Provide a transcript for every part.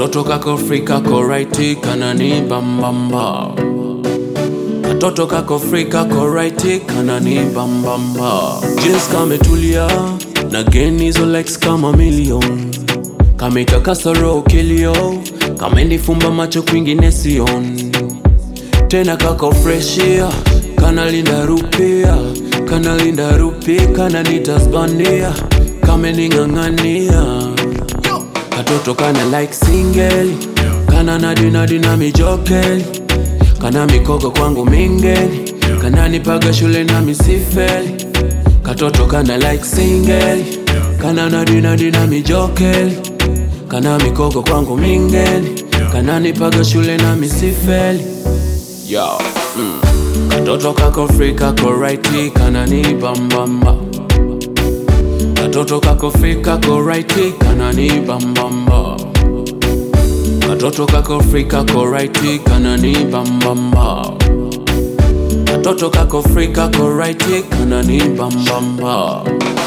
Katoto kako free kako righty kanani bambamba Katoto kako free kako righty kanani bambamba Jeans kametulia na gain hizo likes kama million Kametakasa roho kilio Kamenifumba macho kwingine sioni tena kako freshia kanalinda rupia kanalinda rupi kananitasbania kamening'ang'ania katoto kana like singeli kana nadinadi na mijokeli kana mikogo kwangu mingeli kananipaga shule na misifeli katoto kana like singeli kana nadinadi na mijokeli kana mikogo kwangu mingeli kananipaga shule na misifeli Yo, mm. Katoto kako free kako righty kanani bambamba Katoto kako free kako righty kanani bambamba Katoto kako free kako righty kanani bambamba Katoto kako free kako righty kanani bambamba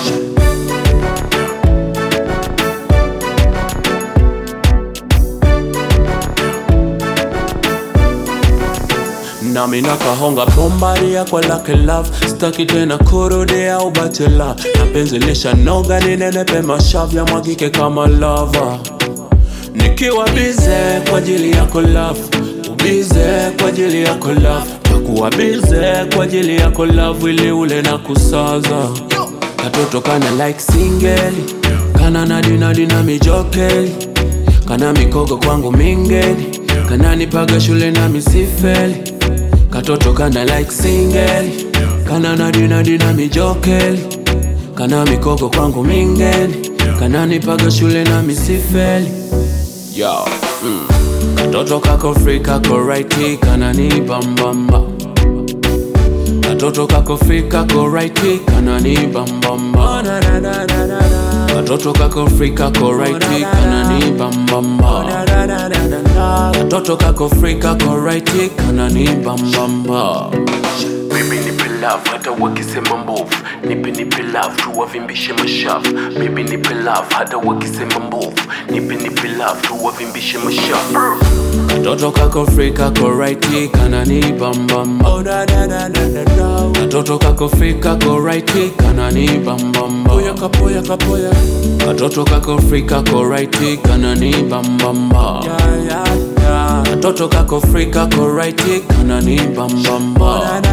nami nakahonga bombaria kwa lake love staki tena kurudia au bachela na penzi lishanoga ninenepe mashavya mwagike kama lava nikiwa bize kwa ajili yako love ubize kwa ajili yako love takuwa bize kwa ajili yako love ili ule na kusaza katoto kana like singeli kana nadinadi na mijokeli kana mikogo kwangu mingeli kana nipaga shule na misifeli katoto kana like singeli kana nadinadi na mijokeli kana mikogo kwangu mingeli kana nipaga shule na misifeli Yo, mm. katoto kako free kako righty kana ni bambamba katoto kako free kako righty kana ni bambamba katoto kako free kako righty kana ni bambamba katoto kako free kako righty kana ni bambamba Baby nipe love hata wakisema mbovu, nipe nipe love tu wavimbishe mashavu. Baby nipe love hata wakisema mbovu, nipe nipe love tu wavimbishe mashavu. katoto kako free kako righty kana ni bambamba katoto kako free kako righty kana ni bambamba katoto kako free kako righty kana ni bambamba katoto kako free kako righty kana ni bambamba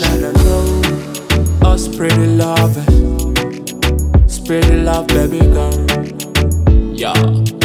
Oh, spread the love, spread the love, baby girl. yeah